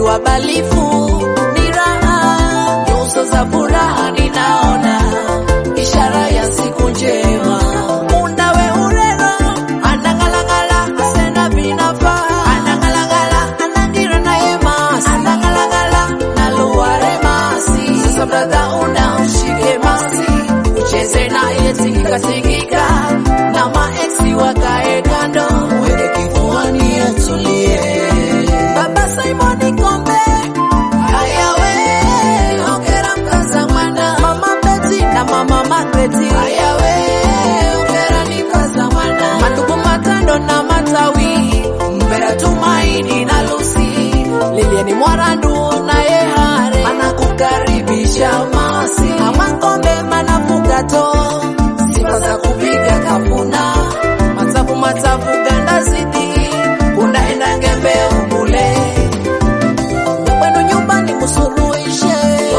wabalifu ni raha, nyuso za furaha ninaona, ishara ya siku njema. Munawe urero anangalangala asena binafa anangalangala anangira naye masi anangalangala naluware masi sasa brother una ushike masi ucheze naye tingika tingika na maeksi wakae kando weke kifuani atulie Baba Simon Kombe Haya we ongera mkaza mwana Mama Betty na Mama Margaret Haya we ongera ni mkaza mwana Matuku matando na matawi Mbera Tumaini na Lucy Lilian Mwarandu na Yehare Anakukaribisha masi Mama Kombe manafugato Sifa za kupiga kapuna Matavu matavu ganda zidi Unaenda ngembe umule Kwenu nyumbani msuluhishe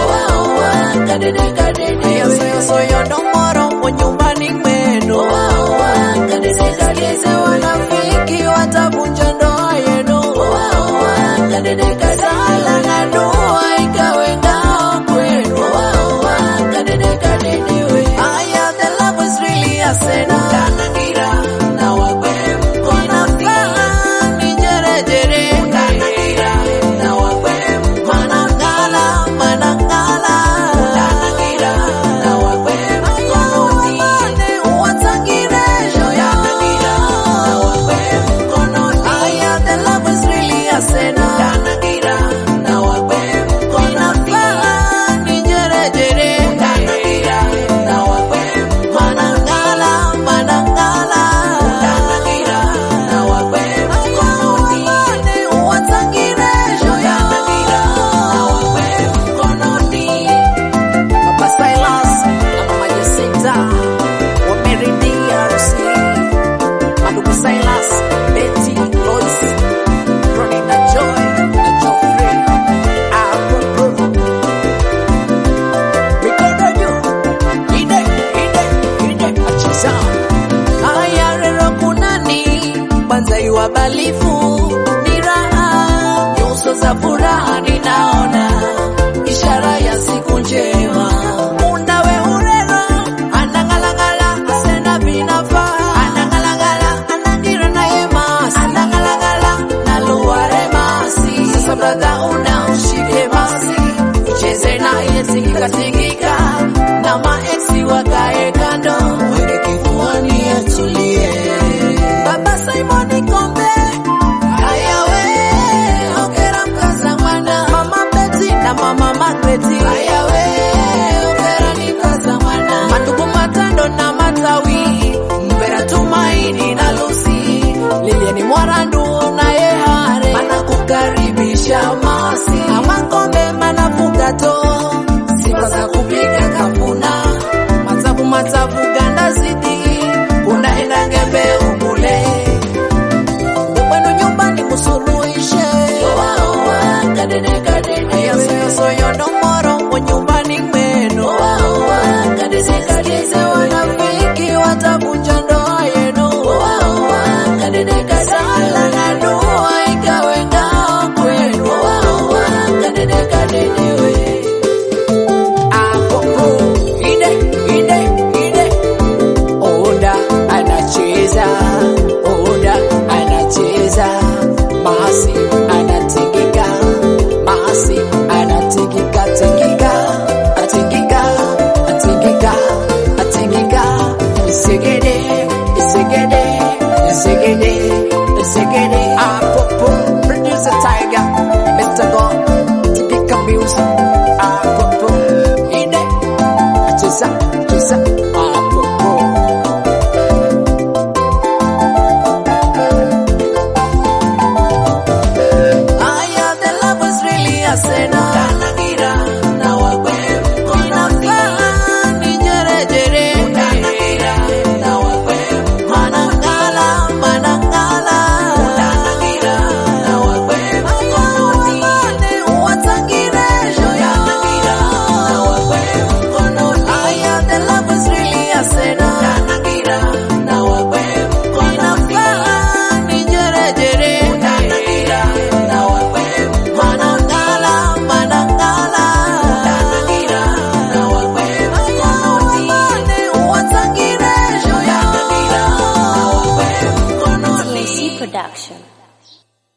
kadede kadede yosoyosoyo domoro kwa nyumbani mwenu kadede kadede wanafiki watavunja ndoa yenu kadede kadede sala na dua ikawe ngao kwenu kadede kadede we aya the love is really a sena kanangira na wagwe mkona faa ni jerejere kanangira na wagwe manangala manangala kanangira na wagwe mkononi uwatangire kanangira na wagwe mkononi aya the love is really a sena kanangira na wagwe mkononi faa ni jerejere kanangira na wagwe manangala manangala kanangira na wagwe mkononi uwatangire kanangira na wagwe mkononi Papa Silas na Mama Jacinta wameridhia harusi. Madugu Silas, Betty, Lois, Ronnie na Joy na Geoffrey. Apopo. Mikono juu. Ide, ide, ide, achiza. Haya rero kunani kwanza iwabalifu ni raha, nyuso za furaha ninaona, ishara ya siku njema. Munawe urero anangalangala asena binafa anangalangala anangira naye masi anangalangala naluware masi sasa brother una ushike masi ucheze naye tingika tingika na maeksi wakae kando weke kifuani atulie Baba Simon Kombe Haya we ongera mkaza mwana Mama Betty na Mama Margaret Haya we ongera ni mkaza mwana Matuku matando na matawi Mbera Tumaini na Lucy Lilian Mwarandu na Yehare Anakukaribisha masi Ama Kombe manafugato Sifa za kupiga kapuna Matavu matavu ganda zidi Unaenda ngembe umule kwenu nyumbani msuluhishe kadede kadede yosoyosoyo domoro kwa nyumbani mwenu kadede kadede wanafiki watavunja ndoa yenu kadede kadede sala na dua ikawe ngao kwenu kadede kadede we Apopo, ide, ide, ide. Oda anacheza, Oda anacheza, Masi anatingika, Masi anatingika, tingika, atingika, atingika, atingika, segede